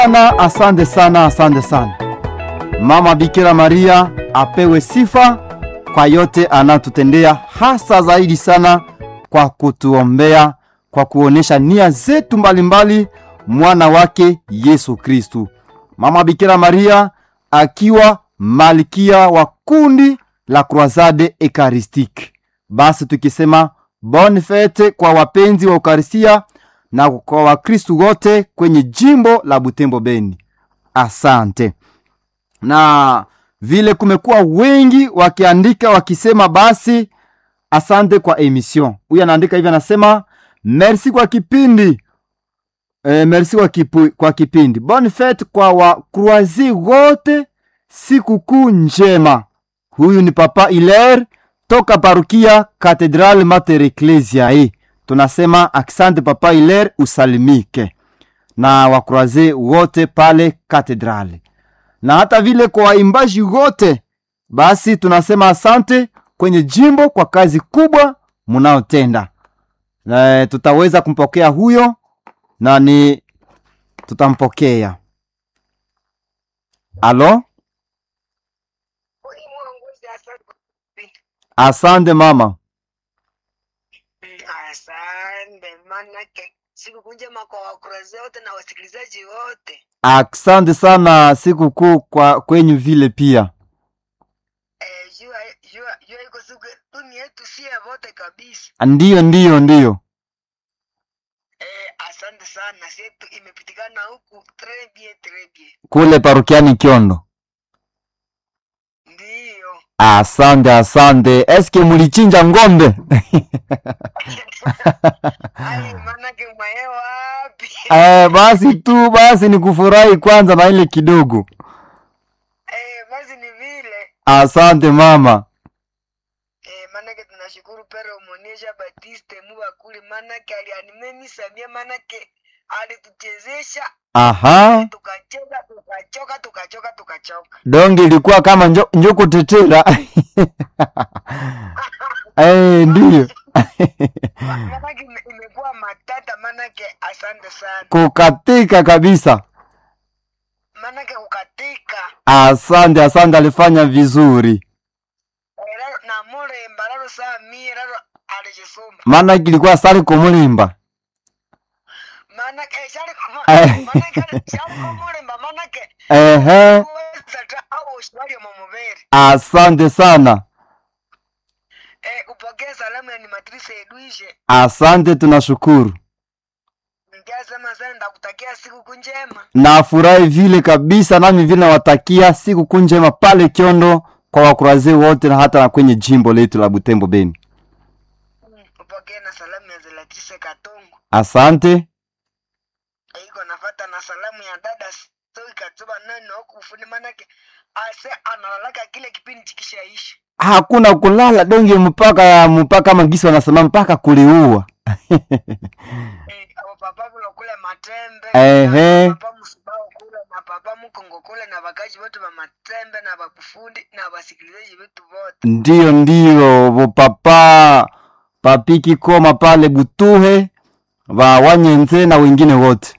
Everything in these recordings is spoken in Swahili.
sana, asante sana, asante sana. Mama Bikira Maria apewe sifa kwa yote anatutendea, hasa zaidi sana kwa kutuombea, kwa kuonesha nia zetu mbalimbali, mwana wake Yesu Kristu. Mama Bikira Maria akiwa malkia wa kundi la Croisade Eucharistique. Basi tukisema bonne fete kwa wapenzi wa Eucharistia na kwa Wakristu wote kwenye jimbo la Butembo Beni. Asante. Na vile kumekuwa wengi wakiandika wakisema, basi asante kwa emission. Huyu anaandika hivi, anasema merci kwa kipindi e, merci kwa, kipu, kwa kipindi. Bonne fete kwa wakruazi wote, sikukuu njema. Huyu ni Papa Hilaire toka parukia Katedral Mater Ecclesiae. Tunasema asante Papa Hilaire, usalimike na wakruaze wote pale katedrali, na hata vile kwa waimbaji wote, basi tunasema asante kwenye jimbo kwa kazi kubwa munaotenda. Na tutaweza kumpokea huyo na ni tutampokea. Alo, asante mama. Asante manake siku njema kwa wakurazi wote na wasikilizaji wote. Asante sana sikukuu kwa kwenyu vile pia. Eh, jua jua jua iko siku dunia yetu si ya wote kabisa. Ndiyo, ndiyo, ndiyo. Eh, asante sana. Setu imepitikana huku très bien très bien. Kule parukiani Kiondo. Ndiyo. Asante, asante. Eske mulichinja ng'ombe? Ai manake mwae wapi? Eh, basi tu basi ni kufurahi kwanza na ile kidogo. Eh, basi ni vile. Asante mama. Eh, manake tunashukuru Pere Omonisha Batiste Mubakuli manake alianime Samia manake alituchezesha Aha, tukacheza tukachoka tukachoka tukachoka. donge ilikuwa kama njo, njo kutetera. Eh, ndiyo. manake ime- imekuwa matata manake asante sana Kukatika kabisa. manake kukatika Asante, asante alifanya vizuri. Eh, lalo- na mulemba lalo saa mie lalo alijisumba Maana kilikuwa sali kumulimba. manake eh, shali Eh. manake ali- shali kumulemba manake Ehe, kuweza ta au ushwali momubere asante sana. eh, upokee salamu ya ni matrice Edwishe Asante, tunashukuru. nkiasema sana ndakutakia siku njema Nafurahi vile kabisa, nami vile nawatakia siku njema pale Kiondo kwa wakurazi wote na hata na kwenye jimbo letu la Butembo Beni. upokee na salamu ya Zelatrice Katongo Asante. Eh, iko nafata na salamu ya dada Soi Katsuba nani huku ufundi manake ase analalaka kile kipindi chikishaisha Hakuna kulala donge mpaka mpaka magisi wanasema mpaka kuliua. Eh, abo papa kulo kule matembe Ehe. na papa musubao kule na papa mukongo kule na bakaji wote ba matembe na bakufundi na basikilizaji wetu wote Ndiyo, ndiyo, bo papa papiki koma pale Butuhe wa Wanyenze na wengine wote.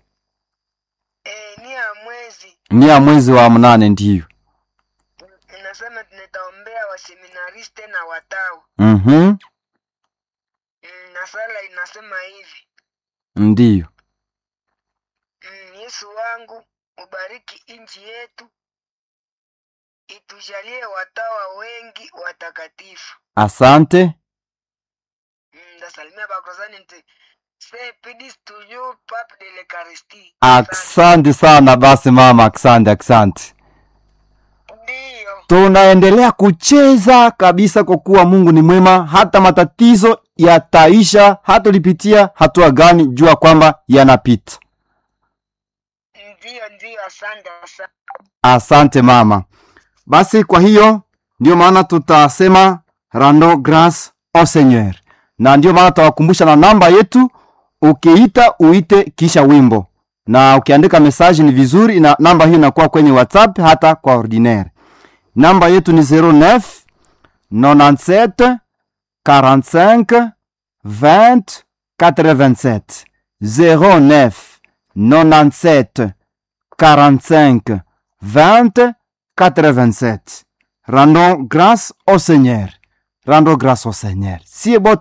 eh, ni ya mwezi Ni ya mwezi wa mnane ndiyo. inasema tunataombea waseminariste na watao Mhm. mm, na sala inasema hivi Ndiyo. mm, Yesu wangu ubariki nchi yetu itujalie watawa wengi watakatifu Asante. mm, ndasalimia bakrosani nti se pidis toujours pape de l'Eucharistie Asante sana basi mama, asante, asante. ndiyo Tunaendelea kucheza kabisa kwa kuwa Mungu ni mwema, hata matatizo yataisha, hata ulipitia hatua gani, jua kwamba yanapita. ndiyo ndiyo asante asante Asante mama. Basi kwa hiyo ndio maana tutasema rando grace au Seigneur, na ndio maana tutawakumbusha na namba yetu. Ukiita uite kisha wimbo, na ukiandika message ni vizuri, na namba hiyo inakuwa kwenye WhatsApp hata kwa ordinaire. Namba yetu ni 09 97 45 20 87 09 97 45 20 87. Rendons grâce au Seigneur. Rendons grâce au Seigneur. Sie bote